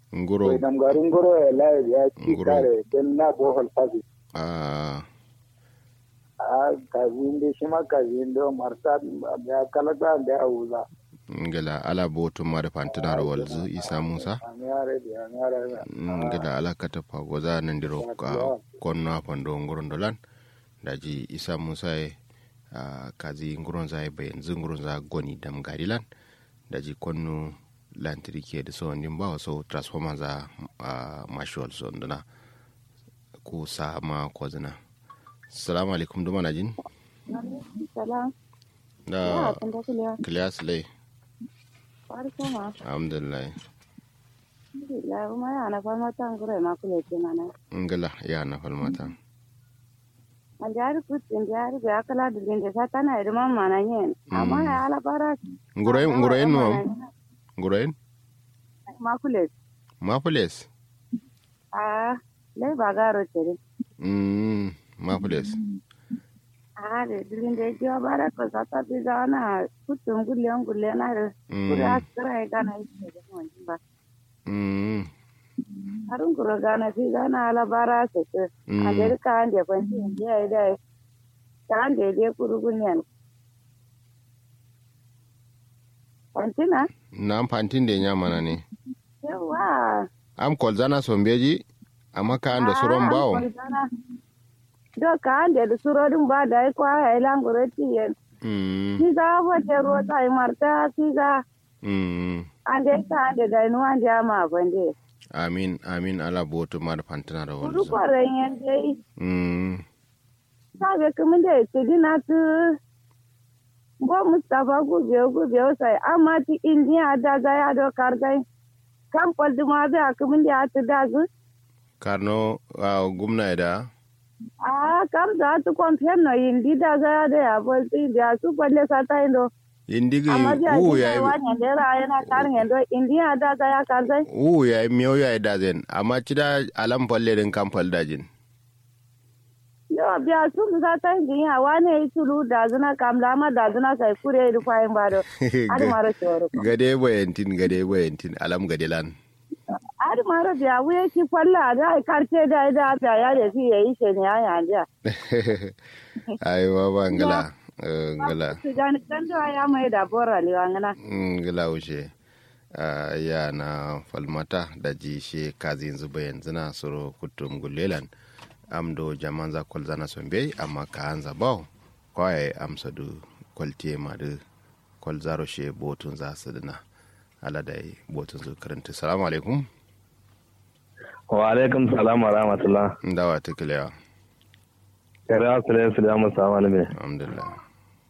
nguro Wai nam garin goro ya layi ya ci Nguro. kare don na bohol fasi. a A kazin da shi ma kazin da marta ya kalata da ya wuza. ngala ala botu mada fantinar walzu isa musa An yare da an yare da. ngala ala kata pagoza nandiro ka konno pando nguron dolan daji isa musa e a kazi nguron za be yanzu nguron za goni dam garilan daji konno lantiri ke da so ndin ba so transformer za a mashwal so ndana ku sa ma ko zina assalamu alaikum duma na jin Salam. da Ya, kan da kuliya. class lay Farko ma. alhamdulillah La kuma ya na fama tan gure ma kule ke mana. ngala ya na falmata An jari kutin jari ga kala da din da sata na da mamma na yin. Amma ya ala bara. nguroyen nguroyen no nguroyen Ma kule. mapules Ah, lai ba garo tere. mm mapules Ah, da din da jiwa bara ko sata bi ga na kutin gulle gulle na da. Kuri mm askara ga na yi da mun ba. mm Harun kuro ga na fi ga na ala bara se ke. A mm da ka an da kwanci ya yi da. Ta an da je kurugunyan. Kwantina? na amfantin da ya mana ne Yawa. am kolzana sombeji amma ka ando suron bawo Do ka ande da surorin ba da ai kwa ai langure tiye. mm Kiga wote rota ai marta kiga mm ande ka ande da nu ande ama bande. amin amin ala botu mar fantina da Kudu walzu kore yen dai. mm Ka be kuma da ce dina tu. Bo Mustafa gube gube sai amma ti indiya da ga ya do kargai. Kan kwaldi ma be akumin da ta da zu. karno a gumna da Ah, kam da tu konfen no indi da ga ya da ya bolti da su kwalle sa ta indo. indigi amma da u ake ya kaiwa ne da ra yana karin yando indiya da ga ya karzai u ya miyo ya da zen amma cida alam palle din kan dajin yo biya su ga ta indiya wane yi tulu da zuna kamla ma da zuna sai kure da kwayin bado adi maro choro gade bayantin gade bayantin alam gade lan adi maro biya wuye ki falla da ai karce da da biya ya da fi yayi she ne ya ya ai baba ngala eh, ngala su gani kan da ya mai da bora liwa ngana ngila wuce Ah, ya na falmata da ji she kazi yanzu bayan zina suro kutum gulelan amdo jaman za kwal zana sombe amma ka hanza bawo kwaye amsa du kwaltiye ma du kwal zaro she botun za su dina ala da yi botun su karanta salamu alaikum wa alaikum salam wa rahmatullah ndawa ta kilewa kare asale su da musa wani mai alhamdulillah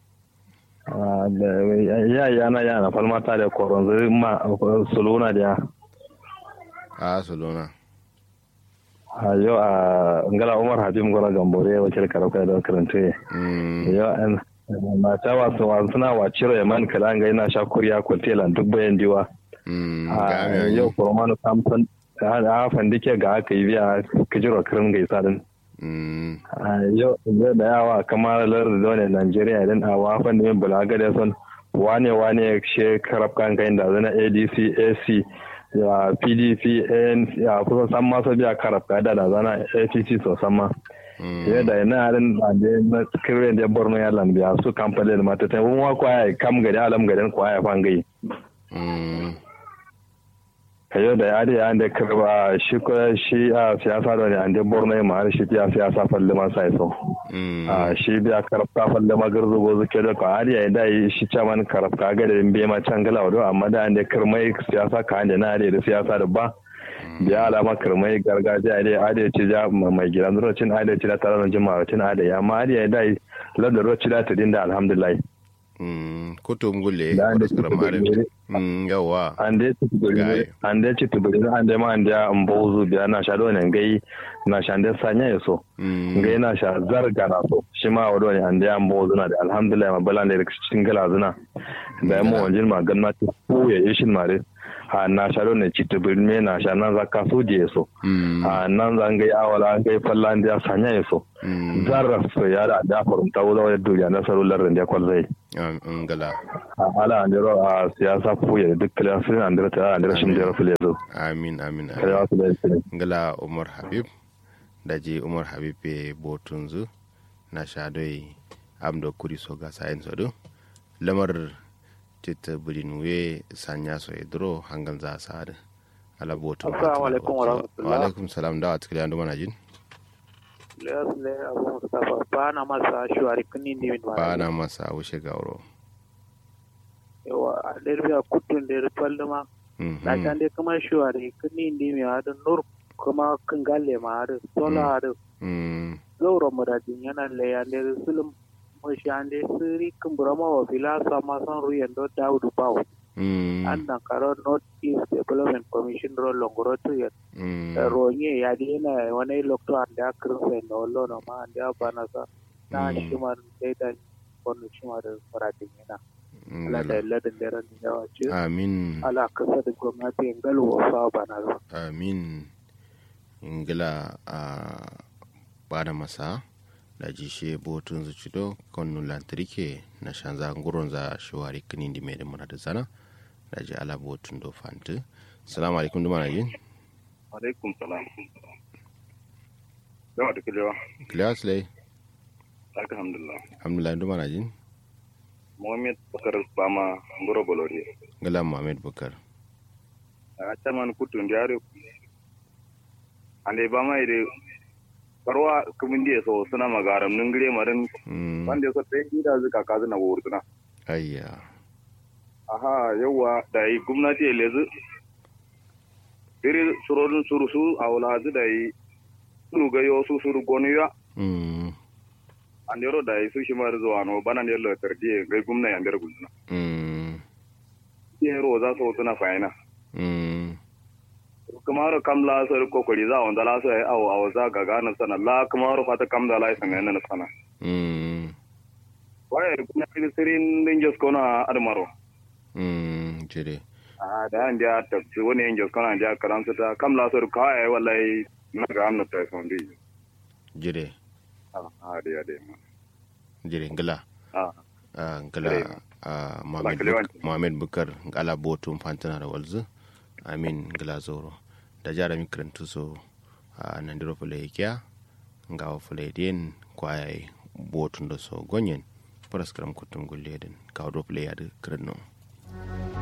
ya ya na ya na falmata da koron zai ma suluna da ya a solona a yau a ngala umar habib gora gambore wakil karauka da karanta Mm, yau an mata wasu wasu suna wa ciro ya man kala ga ina sha kuriya kwatela duk bayan diwa mm, a ga mi yau yi. kurmanu samson a fandike ga aka yi biya kijiro kirin gaisa din Mm, a yau zai da yawa kamar lardin ne Najeriya idan a wafan da min bulaga da son wane wane ya she karab kan kai da zana ADC AC ya PDP N ya kusa san ma so biya karab ka da da zana APC so san ma mm, ya da ina ran da da na kirren da Borno ya lan biya su kamfani da mata ta mun wa kwaya kam gari alam garin kwaya fangai mm, kayo da ya da ya da karba shi ko shi a siyasa da ne an da Borno ya ma har shi ya siyasa falle ma sai so mm, a shi biya karafka falle magar zubo zuke da kwari ya da yi shi caman karafka ga da bai ma can gala wado amma da an da kirmai siyasa ka da na da siyasa da ba biya alama kirmai gargajiya da ade ci ja mai gidan rocin ade ci da tare da jima'a rocin ade ya amma ade ya da yi ladda rocin da ta dinda alhamdulillah mm, kutum gulle Da an da wasu karamarin kutum Mm, yawa an dai ci tubiri Gai. an dai ci tubiri an dai ma an da mbozu biya na sha dole gai na sha da sanya ya so Mm, ga yana sha zarga na so shi ma wado ne an da yan bo zuna da alhamdulillah ma balan da cikin gala zuna da yamma wajen ma ganna ta ko ya yi shin mare ha na sha ne ci tubir me na sha nan za ka so je so mm, ha nan zan ga awala an ga fallan da sanya ya so mm, zarra so ya da da farunta wala ya duniya na sarular da kwal zai Am- ngala ala andiro a siyasa fuye duk kala sun andiro ta andiro shin da fule zo amin amin amin kala wasu da shi ngala umar habib daji umar habib be botunzu na shadoi amdo kuri so ga sayin so do lamar tita budin we sanya so edro hangal za sa da ala botun Assalamu alaikum wa rahmatullah. wa alaikum salam da atkili andu mana jin Leas le Abu Mustafa ba na masa shuwari kuni ne min ba na masa wuce gauro yawa a derbiya kutun da rufal ma Mhm. na can dai kuma shuwari kuni ne mai hada nur kuma kan galle ma hada sola hada Mm, zaura muradin yana le ya le sulum mashi an dai siri kumbura ma wa fila sama san ruyan do daudu bawo mm, an nan karo north east development commission ro longoro to ya mm, ronye ya di yana wani lokto an da kirin sai na wallo na ma an da bana sa na Mm. shi ma dai da wannan shi ma da muradin yana ala da ngala. ladin da ran yawa ce amin ala kasa da gwamnati in galwa fa bana zo amin ingila a bada masa da jishe botun zucido konu lantarki na shanza nguron za shawari kini di mai da muna da zana da ji ala botun do fanti salamu alaikum duma na jin alaikum salam yawa da kulewa kiliyas lai alhamdulillah alhamdulillah duma na jin mohamed bakar bama ngoro bolori ngala muhammad bukar a caman kutun diare ande bama ide barwa kumindi so suna magaram ningire marin Mm, wanda so te ida zuka kazu na wurtuna ayya aha yawa da yi gwamnati ya lezu iri surodin surusu a wulazu da yi suru ga yo su suru gonu ya Mm, an yaro da yi su shi mar zuwa no bana ne lo tardiye ga gwamnati an der gulna mm, yero za su tuna fayina mm, kamaro kam la so ko ko za on dala so aw aw za ga ga na sana la kamaro fata kam da la sana na sana mm, waye kuma ni sirin din jos kona admaro mm, jire a da an dia ta ci wani in jos kona dia karam ta kam la so ka ai wallahi na ga amna ta son di jire a de de jire ngala a Ah, ngala Kare. ah, Mohamed kare Buk- wanti. Mohamed bukar ngala botun fantana da walzu amin ngala zoro da jara mi karantu so a nandiro fule kya ngawa fule den kwaye botun da so gonyen paraskram kutum gulle den kawo do fule yadu karanno